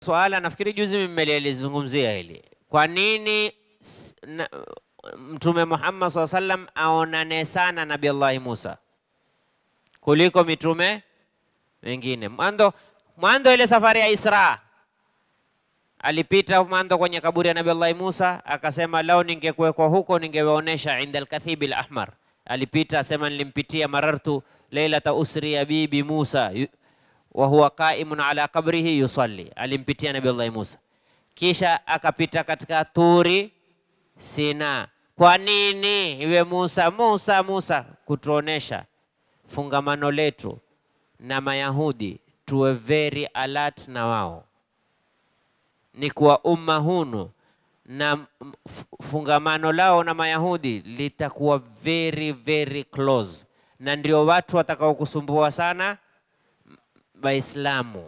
swala nafikiri juzi mmelizungumzia hili. Kwa nini s- na- Mtume Muhammad SAW sallam aonane sana Nabii Allahi Musa kuliko mitume wengine? Mwanzo mwanzo ile safari ya Isra alipita mwanzo kwenye kaburi ya Nabii Allahi Musa akasema, lao ningekuwekwa huko ningewaonesha inda alkathibi alahmar. Alipita asema, nilimpitia marartu lailata usriya bi bi Musa yu- wa huwa qaimun ala qabrihi yusalli, alimpitia Nabii Allahi Musa. Kisha akapita katika turi Sina. Kwa nini iwe Musa Musa Musa? Kutuonesha fungamano letu na Mayahudi, tuwe very alert na wao ni kuwa umma hunu na m- f- fungamano lao na Mayahudi litakuwa very very close, na ndio watu watakaokusumbua sana m- Waislamu.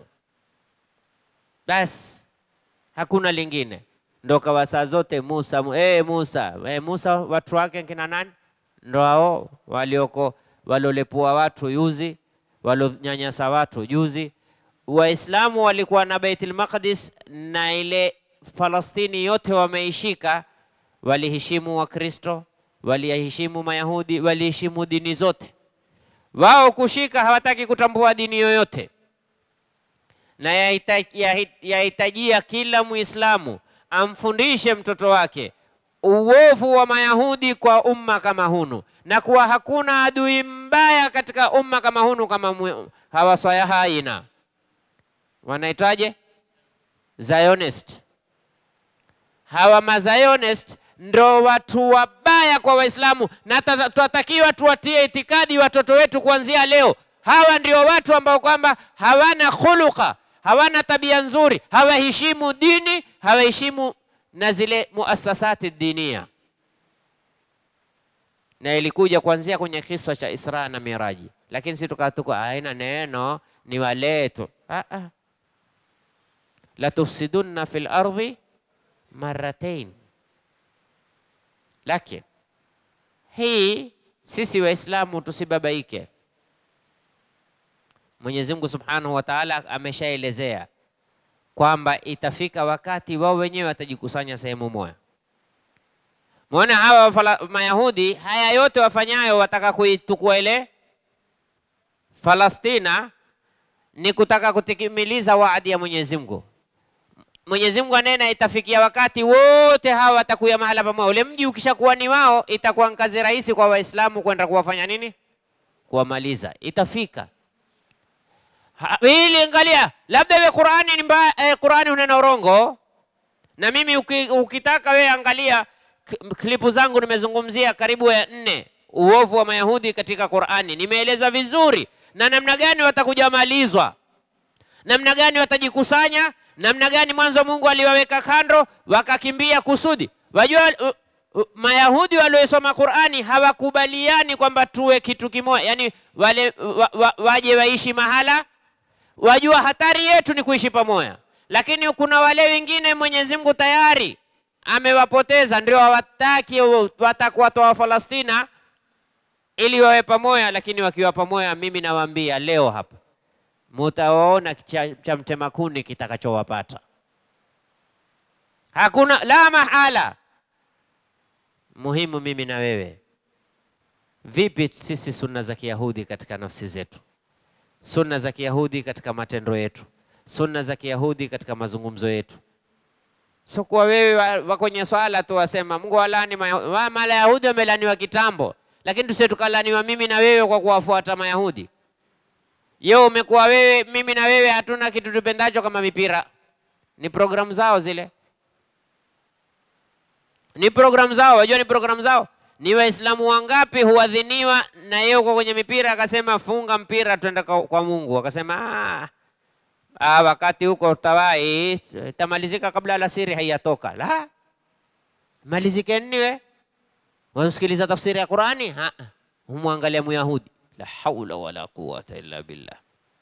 Basi hakuna lingine, ndo kawa saa zote Musa mu, eh Musa eh Musa, watu wake kina nani? Ndo hao walioko walolepua watu yuzi, walonyanyasa watu juzi. Waislamu walikuwa na Baitul Maqdis na ile Falastini yote wameishika, waliheshimu Wakristo, waliheshimu Mayahudi, waliheshimu dini zote. Wao kushika hawataki kutambua dini yoyote, na yahita- yahi- yahitajia kila Muislamu amfundishe mtoto wake uovu wa Mayahudi kwa umma kama hunu, na kuwa hakuna adui mbaya katika umma kama hunu kama mu- hawa Swayahaina wanaitwaje? Zionist. Hawa mazionist ndo watu wabaya kwa Waislamu, na ta- tunatakiwa tuwatie itikadi watoto wetu kuanzia leo. Hawa ndio watu ambao kwamba hawana khuluqa, hawana tabia nzuri, hawaheshimu dini, hawaheshimu na zile muasasati dinia, na ilikuja kuanzia kwenye kisa cha Isra na Miraji, lakini si tukatuka haina neno, ni waletu ah, ah. latufsidunna fil ardhi marratain. Lakini hii sisi Waislamu tusibabaike. Mwenyezi Mungu Subhanahu wa Ta'ala ameshaelezea kwamba itafika wakati wao wenyewe watajikusanya sehemu moja. Muona hawa wafala- Mayahudi haya yote wafanyayo, wataka kuitukua ile Falastina ni kutaka kutikimiliza waadi ya Mwenyezi Mungu. Mwenyezi Mungu anena itafikia wakati wote hawa watakuya mahala pamoja. Ule mji ukishakuwa ni wao, itakuwa ni kazi rahisi kwa Waislamu kwenda kuwafanya nini? Kuwamaliza. Itafika Ha- ili angalia, labda we Qurani ni mbaya, eh, Qurani unena urongo, na mimi uki, ukitaka we angalia k- klipu zangu nimezungumzia karibu ya nne uovu wa Mayahudi katika Qurani, nimeeleza vizuri na namna gani watakuja malizwa namna gani watajikusanya, namna gani mwanzo Mungu aliwaweka kando wakakimbia kusudi. Wajua uh, uh, Mayahudi waliosoma Qurani hawakubaliani kwamba tuwe kitu kimoja, yani wale wa, wa, waje waishi mahala, wajua hatari yetu ni kuishi pamoja, lakini kuna wale wengine Mwenyezi Mungu tayari amewapoteza, ndio hawataki watakuwatoa Falastina ili wawe pamoja, lakini wakiwa pamoja, mimi nawaambia leo hapa mutawaona cha, cha mtema kuni kitakachowapata. Hakuna la mahala. Muhimu mimi na wewe, vipi sisi sunna za Kiyahudi katika nafsi zetu, sunna za Kiyahudi katika matendo yetu, sunna za Kiyahudi katika mazungumzo yetu. So kuwa wewe wa, wa kwenye swala tu wasema Mungu walani wa, Mayahudi wamelaniwa kitambo, lakini tusie tukalaniwa mimi na wewe kwa kuwafuata Mayahudi. Yo umekuwa wewe, mimi na wewe hatuna kitu tupendacho kama mipira. Ni programu zao zile, ni programu zao. Wajua ni programu zao. Ni Waislamu wangapi huadhiniwa na yeye uko kwenye mipira, akasema funga mpira twenda kwa, kwa Mungu, akasema ah, ah, wakati huko tawai itamalizika kabla alasiri haiyatoka. La, malizike nini we? Wasikiliza tafsiri ya Qurani, ha, humwangalia Myahudi la haula wala quwata illa billah.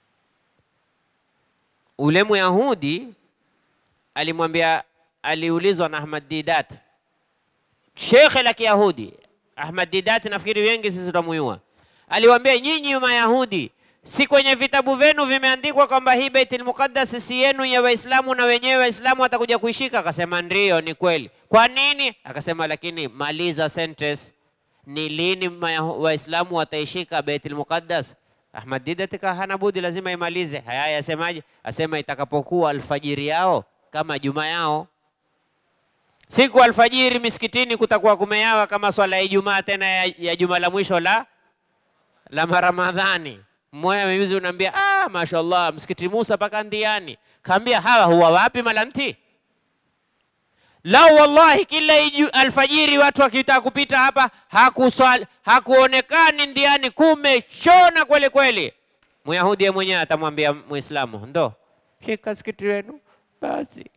Ule Myahudi alimwambia, aliulizwa na Ahmad Didat, shekhe la Kiyahudi. Ahmad Didat nafikiri wengi sisi tunamuyua, aliwaambia nyinyi Mayahudi, Si kwenye vitabu vyenu vimeandikwa kwamba hii Baitul Muqaddas si yenu ya Waislamu na wenyewe Waislamu watakuja kuishika? Akasema ndiyo, ni kweli. Kwa nini? Akasema lakini maliza sentence, ni lini Maya- Waislamu wataishika Baitul Muqaddas? Ahmad Didat ka hana budi, lazima imalize. Haya, yasemaje? Asema itakapokuwa alfajiri yao kama juma yao siku alfajiri misikitini kutakuwa kumeyawa kama swala ya Ijumaa tena ya, ya juma la mwisho la la Maramadhani. Mmoja mimizi unaambia ah, mashallah msikiti Musa paka ndiani. Kaambia hawa huwa wapi malanti? Lau wallahi kila iju, alfajiri watu wakitaka kupita hapa hakuswali, hakuonekani ndiani, kumeshona kweli kweli. Myahudi yeye mwenyewe atamwambia Muislamu, ndo shika msikiti wenu basi.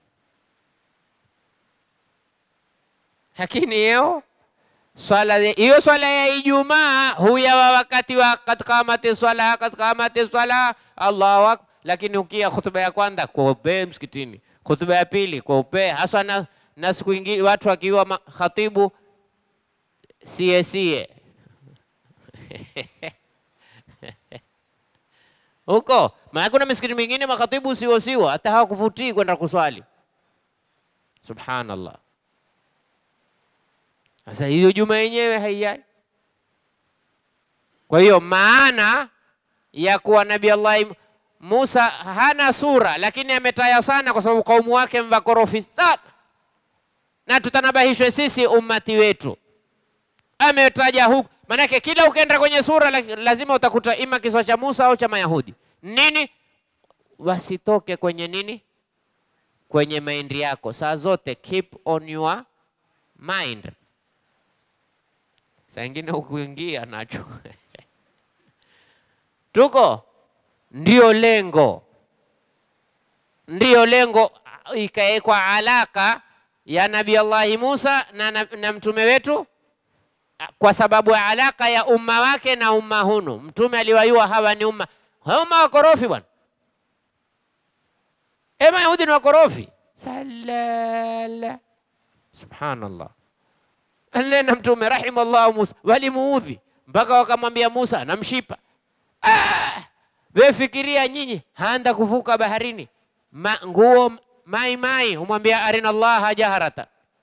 Lakini hiyo swala hiyo swala ya Ijumaa huyawa wakati wa kad qamati swala kad qamati swala Allahu akbar. Lakini ukia khutba ya kwanza kwa upe msikitini, khutba ya pili kwa upe haswa na, na siku ingine watu wakiwa ma- khatibu sie sie huko, maana kuna misikiti mingine makhatibu sio sio, hata hawakuvutii kwenda kuswali. Subhanallah. Sasa hiyo juma yenyewe haiyai. Kwa hiyo maana ya kuwa Nabii Allah Musa hana sura, lakini ametaya sana, kwa sababu kaumu wake mvakorofi sana, na tutanabahishwe sisi ummati wetu. Ametaja huku, maanake kila ukienda kwenye sura la- lazima utakuta ima kisa cha Musa au cha Mayahudi. Nini? Wasitoke kwenye nini? Kwenye maindi yako saa zote, keep on your mind saa ingine ukuingia nacho tuko ndio lengo, ndio lengo, ikawekwa alaka ya Nabii Allahi Musa na, na, na mtume wetu kwa sababu ya alaka ya umma wake na umma hunu. Mtume aliwayua hawa ni umma hawa umma wakorofi bwana, e Mayahudi ni wakorofi salala, subhanallah ale na mtume rahimallahu Musa walimuudhi mpaka wakamwambia Musa namshipa. Ah, we fikiria nyinyi haanda kuvuka baharini Ma, nguo mai mai, humwambia arina Allaha jaharata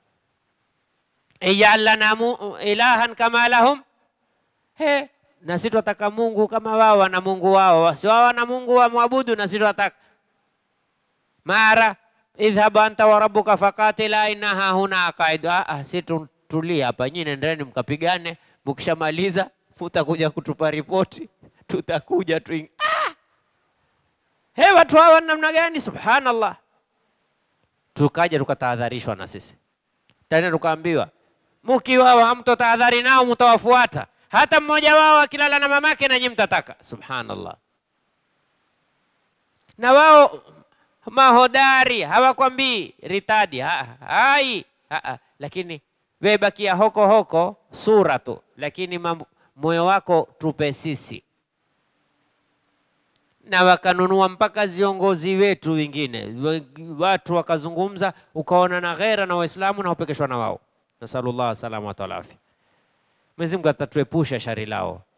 ijal lana mu- ilahan kama lahum he, na sisi twataka Mungu kama wao wana Mungu wao, si wao wana Mungu wa mwabudu, na sisi twataka mara idhhab anta wa rabbuka faqatila inna hahuna qaidu. Ah, ah, si tu- tulia hapa, nyinyi nendeni mkapigane, mkishamaliza mutakuja kutupa ripoti, tutakuja tu. Ah! He, watu hawa ni namna gani? Subhanallah. Tukaja tukatahadharishwa na sisi tena, tukaambiwa mkiwa hamtotahadhari nao mtawafuata, hata mmoja wao akilala na mamake na nyinyi mtataka. Subhanallah. na wao mahodari hawakwambii ritadi ha, hai ha, ha. Lakini we bakia hoko hoko sura tu, lakini mambo- moyo wako tupe sisi. Na wakanunua mpaka viongozi wetu wengine, We- watu wakazungumza, ukaona na ghera na Waislamu na upekeshwa na wao. Nasalullah salama wa afya. Mwenyezi Mungu atatuepusha shari lao.